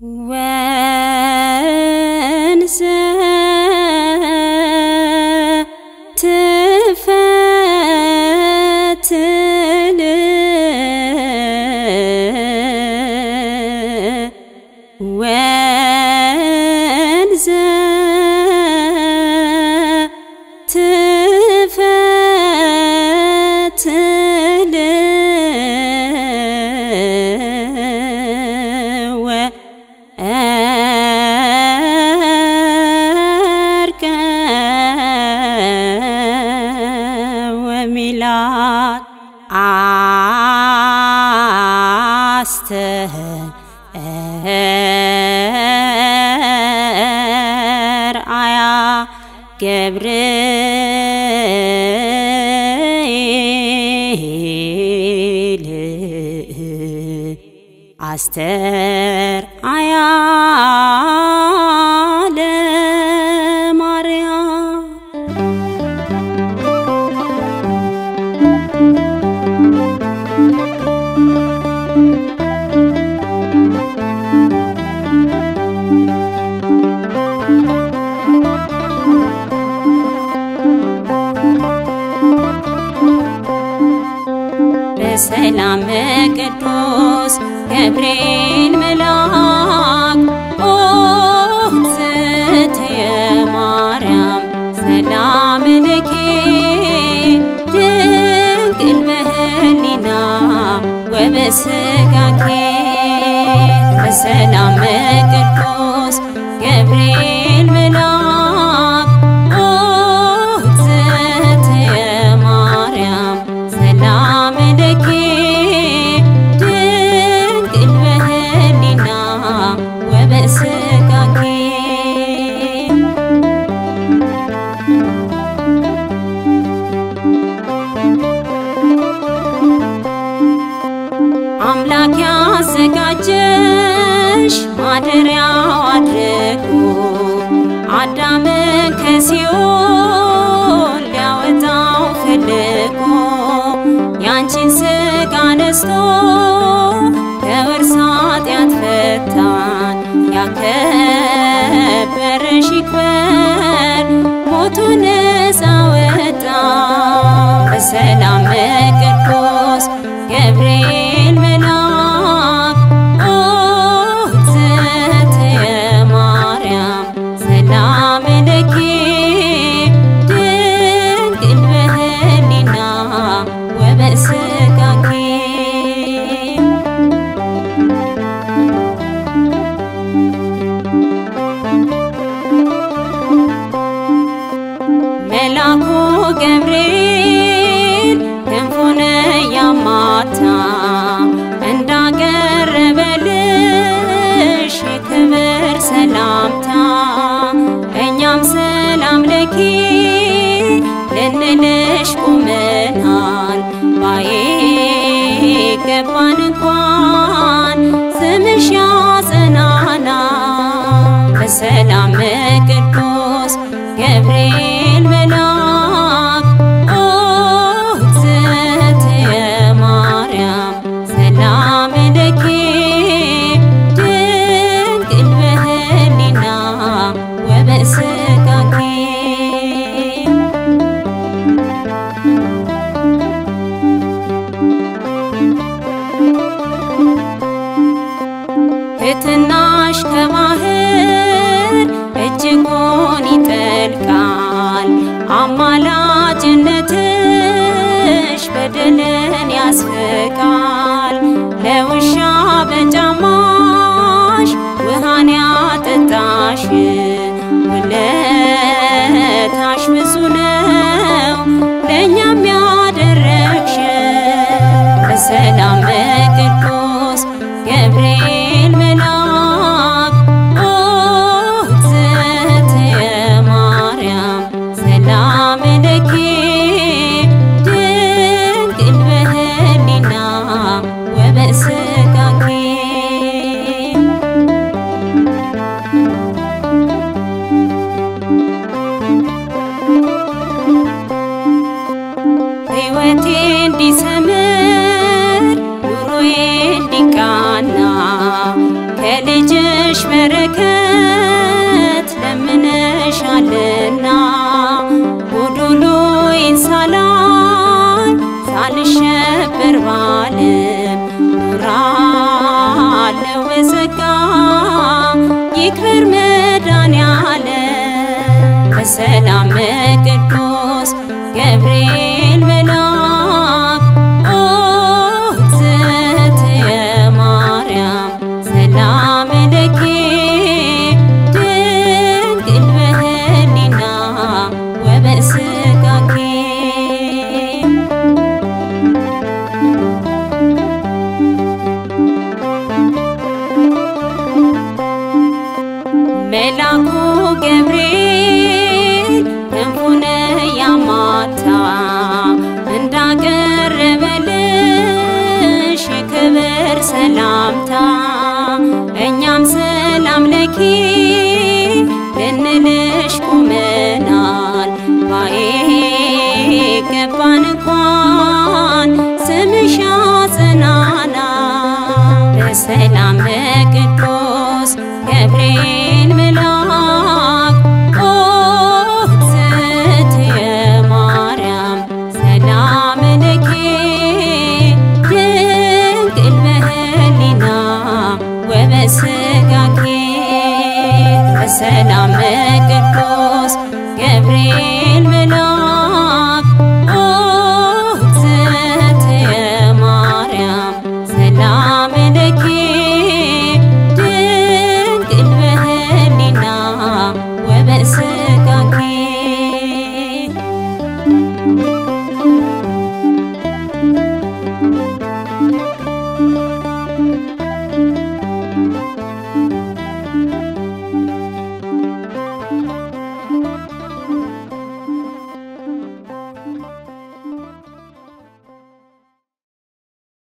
ወንዝ ትፈትል ወንዝ ትፈትል ወእርቀ ወሚላት አስተርአያ ገብርኤል አስተር አያ ለማርያም በሰላም ቅዱስ ገብርኤል መልአክ ኦዝትየ ማርያም ሰላም ለኪ ድንግል በህሊና ወበስጋኪ በሰላም ቅዱስ ገብርኤል መልአክ ኦዝትየ ማርያም ሰላም ለኪ ድንግል በህሊና ወበስጋኪ አምላክ ያዘጋጀሽ ማደሪያው አድርጎ አዳምን ከሲኦል ሊያወጣው ፈልጎ ያንቺን ስጋ ነስቶ ከውርስ ኃጢአት ፈታን ያከበረሽ ይክበር ሞቱ ነፃ ወጣ በሰላም ቅዱስ ገብርኤል መልአክ ኦዝትየ ማርያም ሰላም ለኪ ድንግል በህሊና ወበስጋኪ መልአኩ ገብርኤል ክንፉን ያማታ እንዳቀረበልሽ የክብር ሰላምታ እኛም ሰላም ለኪ ልንልሽ ቁመናል ባይገባን እንኳን ስምሽ ያጸናና በሰላም ቅዱስ ገብርኤል መልአክ ኦዝትየ ማርያም ሰላም ለኪ ድንግል በህሊና ወበስጋኪ ትሕትናሽ ከባህር እጅጉን ይጠልቃል። አማላጅነትሽ በደልን ያስፍቃል። ለውሻ በጫማሽ ውሃን ያጠጣሽ ውለታሽ ብዙ ነው ለእኛም ያደረግሽ በሰላም ቅዱስ ገብርኤል መልአክ ኦዝትየ ማርያም ሰላም ከልጅሽ በረከት ለምነሻልና ጎዶሎዬን ሳላይ ሳልሸበር ባለም ኖራለሁ በጸጋ ይክበር መድኃኔዓለም በሰላም ቅዱስ ገብርኤል መልአክ ኦ እግዝእትየ ማርያም ሰላም ለኪ ድንግል በህሊና ወበስጋኪ መላኩ ገብርኤል ክንፉን ያማታ እንዳቀረበልሽ የክብር ሰላምታ እኛም ሰላም ለኪ ልንልሽ ቁመናል ባይገባን እንኳን ስምሽ ያጸናናል በሰላም ቅዱስ ገብርኤል መልአክ ኦ እግዝእትየ ማርያም ሰላም ለኪ ድንግል በህሊና ወበስጋኪ በሰላም ቅዱስ ገብርኤል መልአክ